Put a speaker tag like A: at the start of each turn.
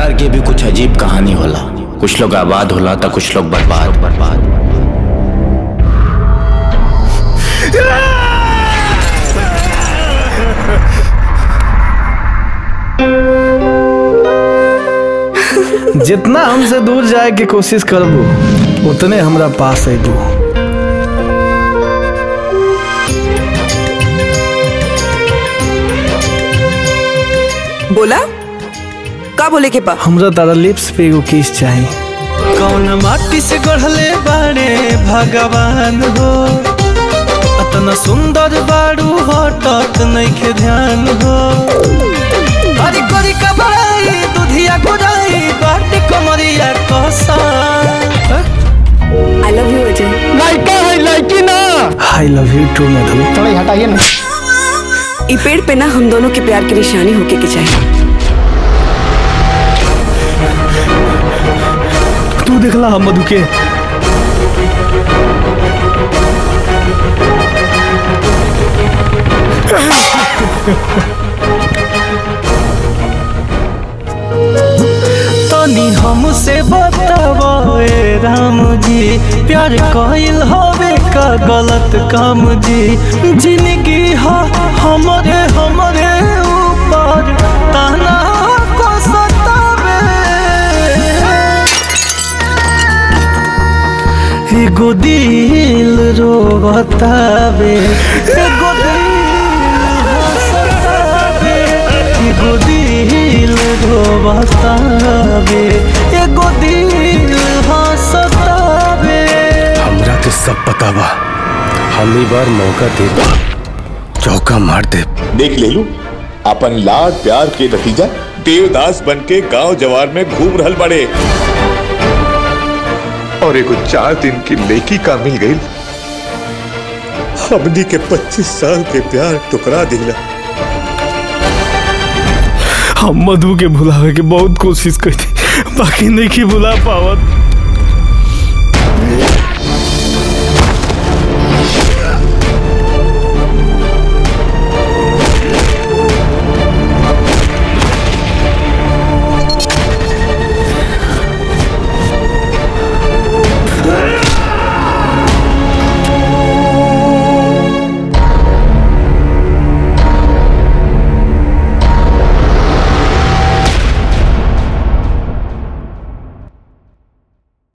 A: प्यार के भी कुछ अजीब कहानी होला कुछ लोग आबाद होला तो कुछ लोग बर्बाद बर्बाद
B: जितना हमसे दूर जाए के कोशिश करबू उतने हमरा पास अबू
C: बोला का बोले के बा
B: हमरा तारा लिप्स पे एगो किस चाही
D: कौन माटी से गढ़ले बाड़े भगवान हो अतना सुंदर बाड़ू हटत नइखे ध्यान हो हरी करी का बड़ाई दुधिया गुड़ाई बाटी कमरिया कसा
C: आई लव यू अजय
B: लाइका है लाइकी ना I love you too Madhu
E: थोड़ा हटाइए ना
C: ई पेड़ पे ना हम दोनों के प्यार की निशानी होके के चाहिए
B: तू देखला हम मधु के
D: तनी हमसे बताओ ए राम जी प्यार कइल हवे का गलत काम जी जिंदगी ह हमरे हमरे ऊपर ताना को सतावे एगो दिल रोवतावे एगो दिल हंसतावे एगो दिल रोवतावे एगो दिल हंसतावे
A: हमरा के सब पता बा हम ई बार मौका दे चौका मार दे
F: देख ले लू अपन लाड प्यार के नतीजा देवदास बन के गांव जवार में घूम रहल बड़े
G: और एगो चार दिन की लेकी का मिल गई
F: हमनी के 25 साल के प्यार टुकरा दिला
B: हम मधु के भुलावे के बहुत कोशिश करी बाकी नहीं की भुला पावत